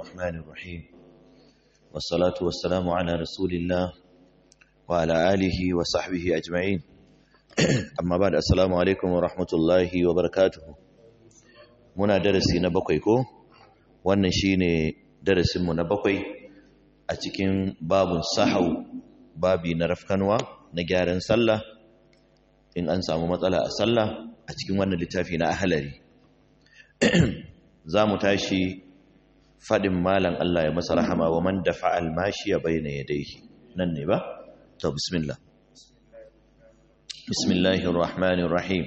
الرحمن الرحيم والصلاة والسلام على رسول الله وعلى آله وصحبه أجمعين أما بعد السلام عليكم ورحمة الله وبركاته muna darasi na bakwai ko wannan shine darasinmu na bakwai a cikin babun sahau babi na rafkanwa na gyaran sallah in an samu matsala a sallah a cikin wannan littafi na ahalari za mu tashi faɗin malan Allah ya masa rahama wa man dafa almashiya bayna yadayhi nan ne ba to bismillah bismillahir rahmanir rahim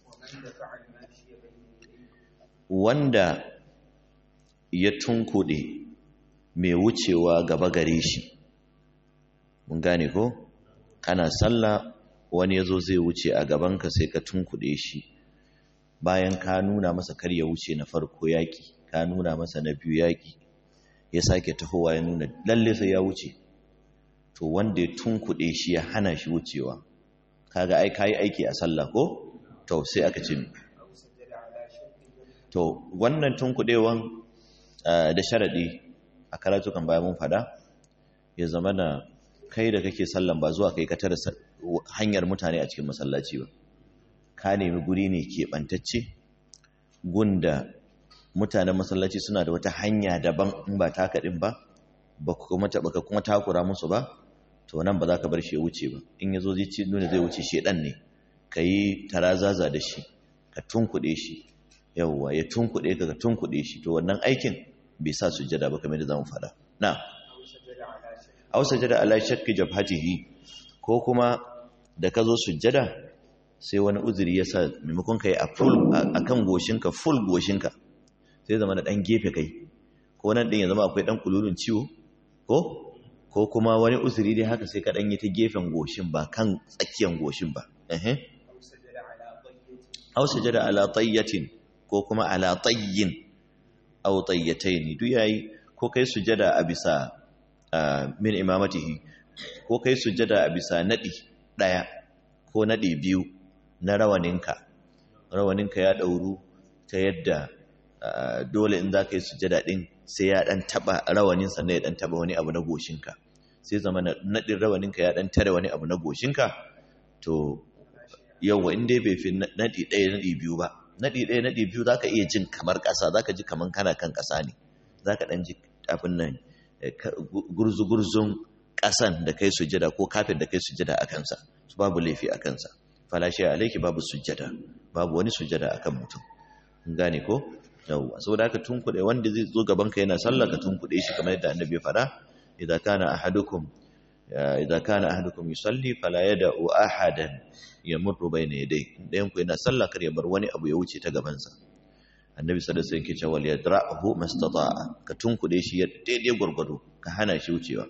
wanda ya tunkuɗe mai wucewa gaba gare shi mun gane ko kana sallah wani yazo zai wuce a gabanka sai ka tunkuɗe shi bayan ka nuna masa kar ya wuce na farko yaki ka nuna masa na biyu yaki ya sake tahowa ya nuna lalle sai ya wuce to wanda ya tunkuɗe shi ya hana shi wucewa kaga ai kai aiki a sallah ko to sai aka ce to wannan tunkuɗewan da sharaɗi a karatukan bayan mun fada ya zama na kai da kake sallan ba zuwa kai ka tara hanyar mutane a cikin masallaci ba ka nemi guri ne keɓantacce gunda mutanen masallaci suna da wata hanya daban in ba taka ɗin ba ba ka kuma takura musu ba to nan ba za ka bar shi ya wuce ba in ya zo zai ci nuna zai wuce shedan ne ka yi tarazaza da shi ka tunkuɗe shi yawwa ya tunkuɗe ka ka tunkuɗe shi to wannan aikin bai sa sujjada ba kamar da zamu faɗa na aw sajada ala shakki jabhatihi ko kuma da ka zo sujjada sai wani uzuri ya sa maimakon kai a full akan goshinka full goshinka sai zama da dan gefe kai ko nan din ya zama akwai dan kululun ciwo ko ko kuma wani uzuri dai haka sai ka dan yi ta gefen goshin ba kan tsakiyan goshin ba eh aw sajada ala tayyatin ko kuma ala tayyin aw tayyatayn duk yayi ko kai sujada a bisa min imamatihi ko kai sujada a bisa nadi daya ko nadi biyu na rawaninka rawaninka ya dauru ta yadda dole in za ka yi sujada din sai ya dan taba rawanin sannan ya dan taba wani abu na goshinka sai zama nadin rawaninka ya dan tare wani abu na goshinka to yawa in dai bai fi nadi daya nadi biyu ba naɗi ɗaya naɗi biyu za ka iya jin kamar ƙasa za ka ji kamar kana kan ƙasa ne za ka ɗan ji abin nan gurzu-gurzun ƙasan da kai sujada ko kafin da kai sujada a kansa su babu laifi a kansa falashe alaiki babu sujada babu wani sujada a kan mutum gane ko yawwa saboda haka tunkuɗe wanda zai zo gaban ka yana sallah ka tunkuɗe shi kamar yadda annabi ya faɗa idza kana ahadukum idza kana ahadukum yusalli fala yad'u ahadan yamurru bayna yadayhi dayan ku yana sallah kar ya bar wani abu ya wuce ta gaban sa annabi sallallahu alaihi wasallam yake cewa yadra'hu mastata'a ka tunkude shi ya daidai gurgudu ka hana shi wucewa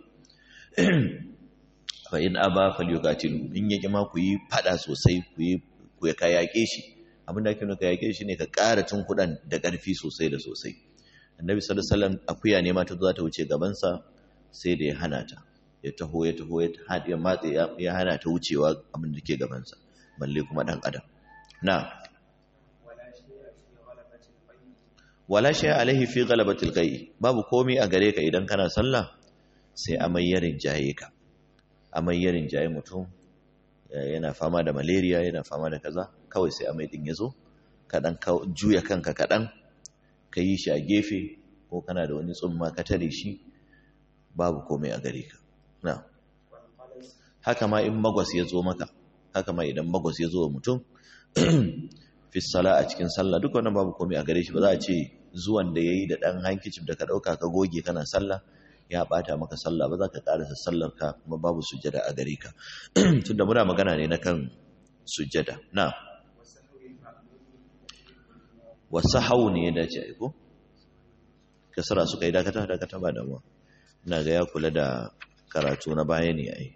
fa in aba falyuqatilu in yake ma ku yi fada sosai ku yi ku ya kayake shi abin da ake nuna kayake shi ne ka ƙara tunkudan da ƙarfi sosai da sosai annabi sallallahu alaihi wasallam akuya ne ma ta zo ta wuce gaban sa sai da ya hana ta ya taho ya taho ya matse ya hana ta wucewa abin da ke gabansa balle kuma ɗan adam na wala shi alaihi fi galabatil gai babu komai a gare ka idan kana sallah sai amai ya rinjaye ka amai ya rinjaye mutum yana fama da malaria yana fama da kaza kawai sai amai din ya zo kaɗan juya kanka kaɗan ka yi shi a gefe ko kana da wani tsumma ka tare shi babu komai a gare ka na haka ma in magwas ya zo maka haka ma idan magwas ya zo wa mutum fi sala a cikin sallah duk wannan babu komai a gare shi ba za a ce zuwan da yayi da dan hankicin da ka dauka ka goge kana sallah ya bata maka sallah ba za ka karasa sallar ka kuma babu sujjada a gare ka tunda muna magana ne na kan sujjada na wasahau ne ya dace ai ko kasara suka yi dakata dakata ba damuwa ina ga ya kula da karatu na baya ne ai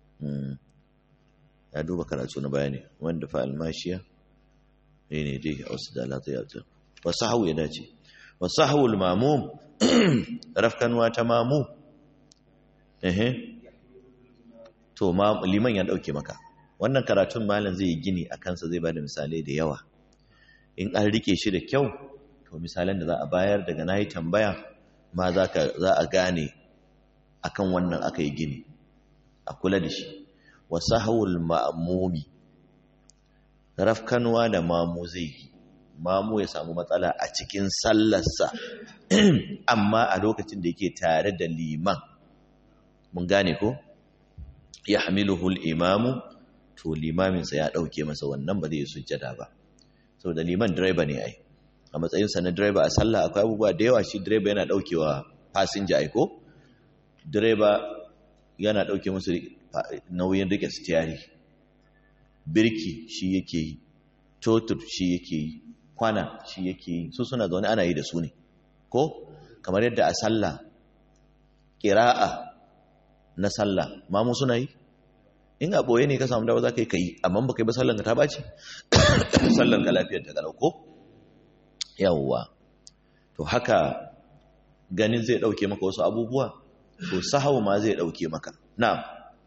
ya duba karatu na baya ne wanda fa almashiya ne ne dai a wasu dalata ya ta wasu hau ya dace wasu hau mamu rafkanuwa ta mamu ehe to liman ya dauke maka wannan karatun malam zai yi gini a kansa zai bada misalai da yawa in an rike shi da kyau to misalan da za a bayar daga nayi tambaya ma za a gane akan wannan aka yi gini a kula da shi wa sahawul ma'mumi rafkanwa da mamu zai yi mamu ya samu matsala a cikin sallarsa amma a lokacin da yake tare da liman mun gane ko ya hamiluhul imamu to limaminsa ya ɗauke masa wannan ba zai sujjada ba saboda liman direba ne ai a matsayinsa na direba a sallah akwai abubuwa da yawa shi direba yana ɗaukewa fasinja ai ko direba yana ɗauke musu nauyin rike stiyari birki shi yake yi totur shi yake yi kwana shi yake yi su suna zaune ana yi da su ne ko kamar yadda a sallah ƙira'a na sallah mamu suna yi in a ɓoye ne ka samu dawa za ka yi ka yi amma ba ka yi ba sallanka ta ɓace sallanka lafiyar ta galau ko yawwa to haka ganin zai ɗauke maka wasu abubuwa to sahau ma zai ɗauke maka na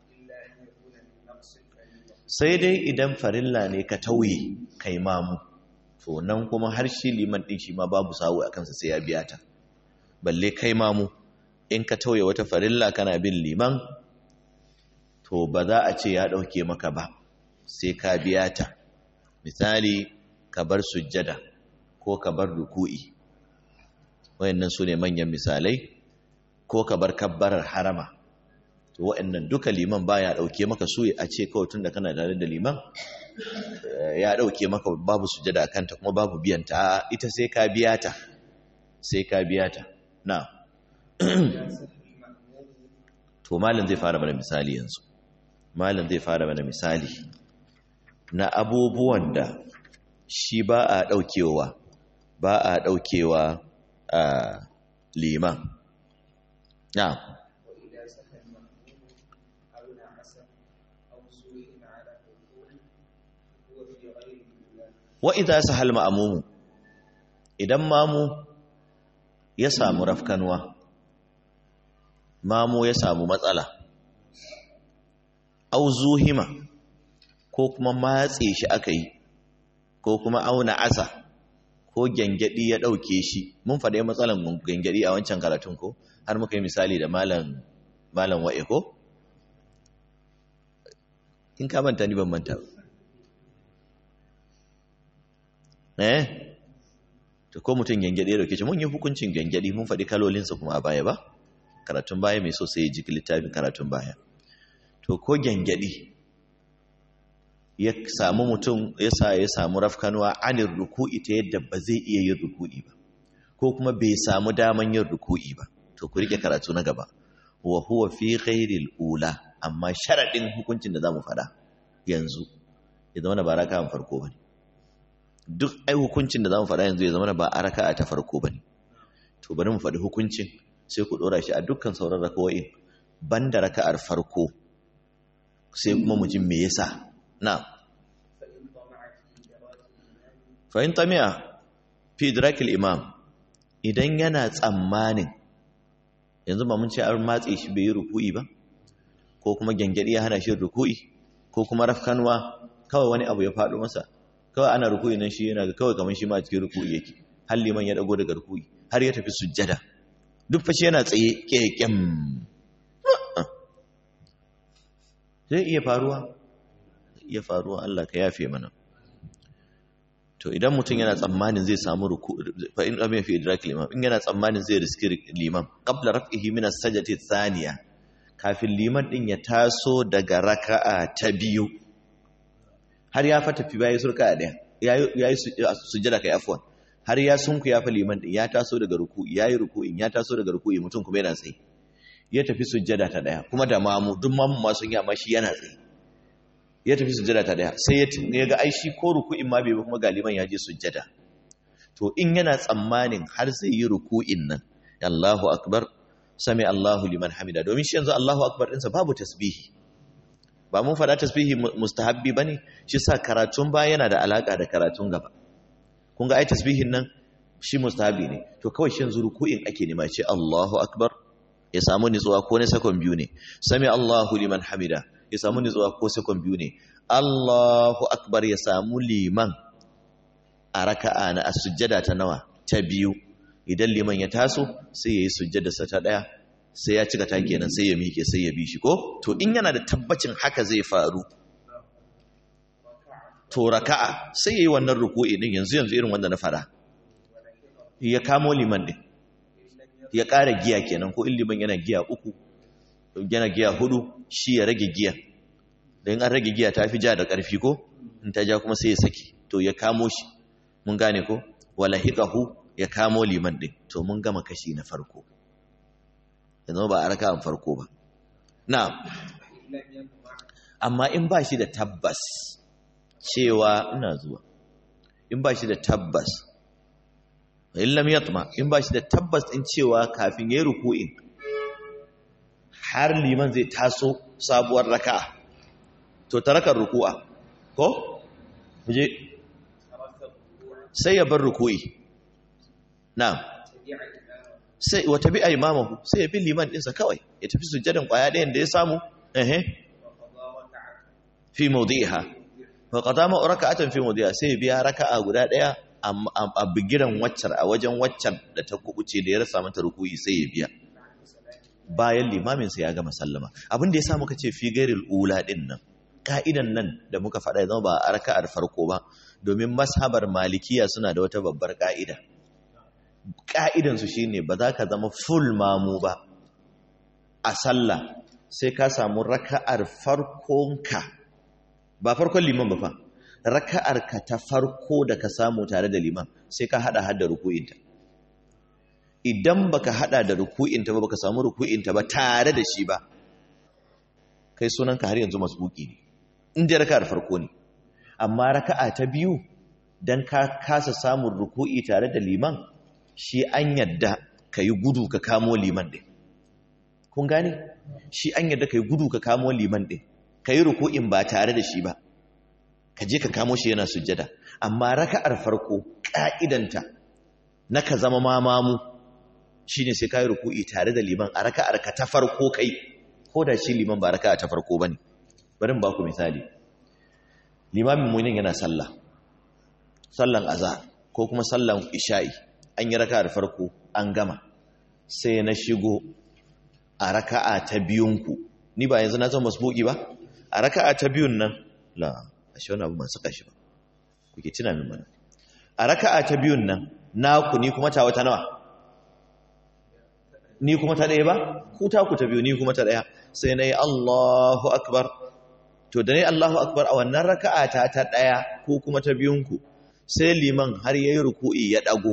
sai dai idan farilla ne ka tauye kai mamu to nan kuma har shi liman ɗin shi ma babu sawu a kansa sai ya biya ta balle kai mamu in ka tauye wata farilla kana bin liman to ba za a ce ya ɗauke maka ba sai ka biya ta misali ka bar sujjada ko ka bar ruku'i wayannan su ne manyan misalai ko ka bar kabbarar harama to wayannan duka liman baya ɗauke maka su a ce kawai tun da kana tare da liman ya ɗauke maka babu sujjada kanta kuma babu biyan ta ita sai ka biya ta sai ka biya ta na to malam zai fara mana misali yanzu malam zai fara mana misali na abubuwan da shi ba a ɗaukewa ba a ɗaukewa a liman na wa idza sahal ma'mumu idan mamu ya samu rafkanwa mamu ya samu matsala au zuhima ko kuma matse shi aka yi ko kuma auna asa ko gyangyaɗi ya ɗauke shi mun faɗi matsalan gyangyaɗi a wancan karatun ko har muka yi misali da malam malam wa'e ko in ka manta ni ban manta eh to ko mutum gyangyaɗi ya ɗauke shi mun yi hukuncin gyangyaɗi mun faɗi kalolinsa kuma a baya ba karatun baya mai so sai ya ji littafin karatun baya to ko gyangyaɗi ya samu mutum ya sa ya samu rafkanuwa anin ruku'i ta yadda ba zai iya yin ruku'i ba ko kuma bai samu daman yin ruku'i ba to ku rike karatu na gaba wa huwa fi ghairil ula amma sharadin hukuncin da zamu fada yanzu ya zama ba raka'a farko bane duk ai hukuncin da zamu fada yanzu ya zama ba a raka'a ta farko bane to bari mu faɗi hukuncin sai ku dora shi a dukkan sauran raka'o'in banda raka'ar farko sai kuma mu ji me yasa na fa'in tamiya fi idrakil imam idan yana tsammanin yanzu ba mun ce an matse shi bai yi ruku'i ba ko kuma gyangyaɗi ya hana shi ruku'i ko kuma rafkanwa kawai wani abu ya faɗo masa kawai ana ruku'i nan shi yana kawai kamar shi ma a cikin ruku'i yake har liman ya dago daga ruku'i har ya tafi sujjada duk fashi yana tsaye keken zai iya faruwa iya faruwa Allah ka yafe mana to idan mutum yana tsammanin zai samu ruku fa in lam fi idrak liman in yana tsammanin zai riski liman qabla raf'ihi min as-sajdati thaniya kafin liman din ya taso daga raka'a ta biyu har ya fa tafi bayi surka daya yayi sujjada kai afwan har ya sunku ya fa liman din ya taso daga ruku yayi ruku'in ya taso daga ruku'i mutum kuma yana tsaye ya tafi sujjada ta daya kuma da mamu duk mamu ma sun yi amma shi yana tsaye ya tafi sujjada ta daya sai ya ga aishi ko ruku'in ma bai kuma galiban ya je sujjada to in yana tsammanin har zai yi ruku'in nan Allahu akbar sami Allahu liman hamida domin shi yanzu Allahu akbar ɗinsa babu tasbihi ba mun faɗa tasbihi mustahabbi bane shi sa karatun ba yana da alaka da karatun gaba kun ga ai tasbihin nan shi mustahabbi ne to kawai shi yanzu ruku'in ake nema ce Allahu akbar ya samu nutsuwa ko na sakon biyu ne sami Allahu liman hamida ya samu nutsuwa ko sekon biyu ne Allahu akbar ya samu liman a raka'a na sujjada ta nawa ta biyu idan liman ya taso sai ya yi sujjadarsa ta ɗaya sai ya cika ta kenan sai ya miƙe sai ya bi shi ko to in yana da tabbacin haka zai faru to raka'a sai ya yi wannan ruku'i din yanzu yanzu irin wanda na fara ya kamo liman din ya ƙara giya kenan ko in liman yana giya uku yana giya hudu shi ya rage giya da in an rage giya ta fi ja da ƙarfi ko in ta ja kuma sai ya saki to ya kamo shi mun gane ko wala hiqahu ya kamo liman din to mun gama kashi na farko yanzu ba a raka'an farko ba na'am amma in ba shi da tabbas cewa ina zuwa in ba shi da tabbas in lam yatma in ba shi da tabbas din cewa kafin yayi ruku'in har liman zai taso sabuwar raka'a to tarakar ruku'a ko kuje sai ya bar ruku'i na'am sai wa tabi'a imamahu sai ya bi liman dinsa kawai ya tafi sujjadan kwaya ɗayan da ya samu ehe fi mawdi'iha fa qadama raka'atan fi mawdi'iha sai ya biya raka'a guda ɗaya a bigiran waccar a wajen waccar da ta kubuce da ya rasa mata ruku'i sai ya biya bayan limamin sa ya gama sallama abin da ya sa muka ce fi gairil ula din nan ka'idan nan da muka faɗa zama ba a raka'ar farko ba domin mashabar malikiya suna da wata babbar ka'ida ka'idansu shine ba za ka zama full mamu ba a sallah sai ka samu raka'ar farkonka ba farkon liman ba fa raka'ar ka ta farko da ka samu tare da liman sai ka hada hada ruku'inta idan baka hada da ruku'inta ba baka samu ruku'inta ba tare da shi ba kai sunanka har yanzu masbuki ne inda raka'ar farko ne amma raka'a ta biyu dan ka kasa samun ruku'i tare da liman shi an yadda ka yi gudu ka kamo liman ɗin kun gane shi an yadda ka yi gudu ka kamo liman ɗin ka yi ruku'in ba tare da shi ba ka je ka kamo shi yana sujjada amma raka'ar farko ƙa'idanta na ka zama mamamu shi ne sai ka yi ruku'i tare da liman a raka'ar ka ta farko kai ko da shi liman ba raka'a ta farko ba ne bari ba ku misali limamin munin yana sallah sallan azhar ko kuma sallan isha'i an yi raka'a da farko an gama sai na shigo a raka'a ta biyunku ni ba yanzu na zama masbuki ba a raka'a ta biyun nan la ashe wani abu ban saka shi ba kuke tuna min mana a raka'a ta biyun nan naku ni kuma ta wata nawa ni kuma ta ɗaya ba ku ta ku ta biyu ni kuma ta ɗaya sai na yi Allahu akbar to da ne Allahu akbar a wannan raka'a ta ta ɗaya ko kuma ta biyunku sai liman har ya yi ruku'i ya ɗago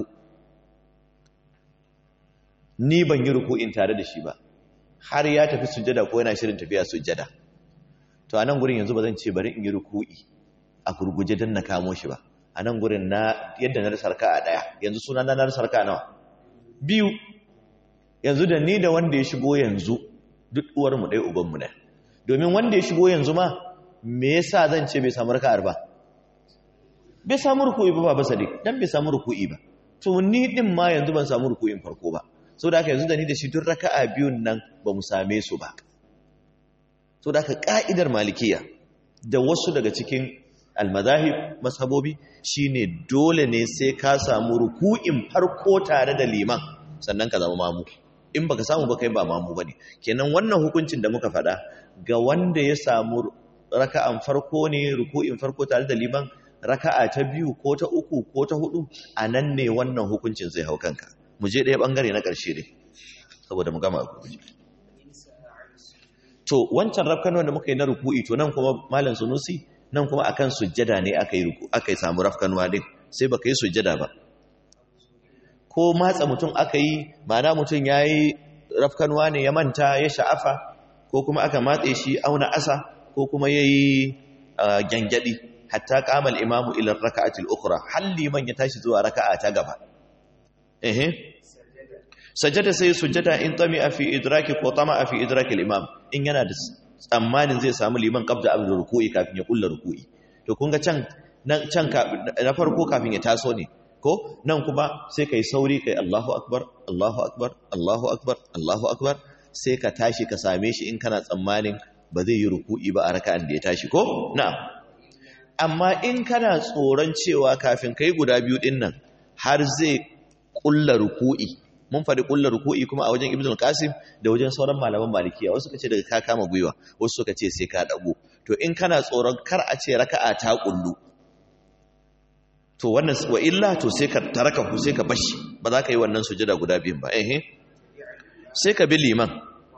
ni ban yi ruku'in tare da shi ba har ya tafi sujjada ko yana shirin tafiya sujjada to a nan gurin yanzu ba zan ce bari in yi ruku'i a gurguje don na kamo shi ba a nan gurin na yadda na rasa a ɗaya yanzu suna na rasa raka nawa biyu yanzu da ni da wanda ya shigo yanzu duk uwarmu ɗaya ubanmu ɗaya domin wanda ya shigo yanzu ma me yasa zan ce bai samu raka'ar ba bai samu ruku'i ba ba sadiq dan bai samu ruku'i ba to ni din ma yanzu ban samu ruku'in farko ba saboda haka yanzu da ni da shi duk raka'a biyun nan ba mu same su ba saboda haka ka'idar malikiya da wasu daga cikin almazahib mashabobi shine dole ne sai ka samu ruku'in farko tare da liman sannan ka zama mamu in baka samu ba kai ba mamu bane kenan wannan hukuncin da muka faɗa ga wanda ya samu raka'an farko ne ruku'in farko tare da liman raka'a ta biyu ko ta uku ko ta hudu a nan ne wannan hukuncin zai hau kanka mu je ɗaya ɓangare na ƙarshe ne saboda mu gama guje to wancan rafkanuwan da muka yi na ruku'i to nan kuma malam sunusi nan kuma akan sujjada ne aka yi ruku aka yi samu rafkanuwa din sai baka yi sujjada ba ko matsa mutum aka yi ma'ana mutum ya yi rafkanuwa ne ya manta ya sha'afa ko kuma aka matse shi auna asa ko kuma ya yi gyangyaɗi hatta kamal imamu ilar raka'atil ukra halli man ya tashi zuwa raka'a ta gaba ehe sajada sai sujjada in tami'a fi idraki ko tama'a fi idraki al-imam in yana da tsammanin zai samu liman qabda abin ruku'i kafin ya kulla ruku'i to kun ga can nan can na farko kafin ya taso ne ko nan kuma sai kai sauri kai Allahu akbar Allahu akbar Allahu akbar Allahu akbar sai ka tashi ka same shi in kana tsammanin ba zai yi ruku'i ba a raka'an da ya tashi ko na'am amma in kana tsoron cewa kafin kai guda biyu din nan har zai kulla ruku'i mun faɗi kulla ruku'i kuma a wajen ibnu qasim da wajen sauran malaman malikiya wasu suka ce daga ka kama gwiwa wasu suka ce sai ka dago to in kana tsoron kar a ce raka'a ta kullu to wannan wa illa to sai ka taraka ku sai ka bashi ba za ka yi wannan sujada guda biyun ba eh sai ka bi liman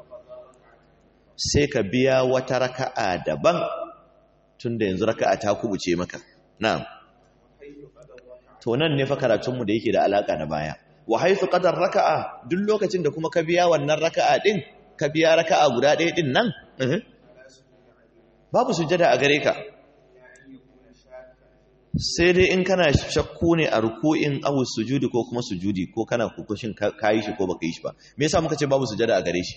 sai ka biya wata raka'a daban tunda yanzu raka'a ta kubuce maka na'am to nan ne fa karatunmu da yake da alaka da baya wa haythu qadar raka'a duk lokacin da kuma ka biya wannan raka'a din ka biya raka'a guda ɗaya din nan babu sujada a gare ka sai dai in kana shakku ne a ruku'in awu sujudi ko kuma sujudi ko kana kukushin kayi shi ko baka yi shi ba me yasa muka ce babu sujada a gare shi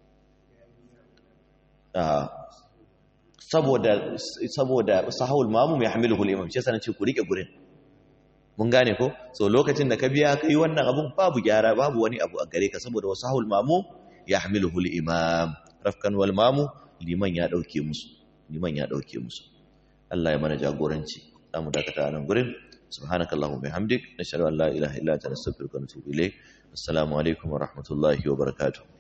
saboda saboda sahawul mamum ya hamilu al-imam shi yasa nace ku rike gurin mun gane ko so lokacin da ka biya kai wannan abun babu gyara babu wani abu a gare ka saboda wasahul mamum ya hamilu al-imam rafkan wal mamu liman ya dauke musu liman ya dauke musu Allah ya mana jagoranci zamu dakata nan gurin subhanakallahumma bihamdik nashhadu an la ilaha illa anta nastaghfiruka wa natubu ilayk assalamu alaikum wa rahmatullahi wa barakatuh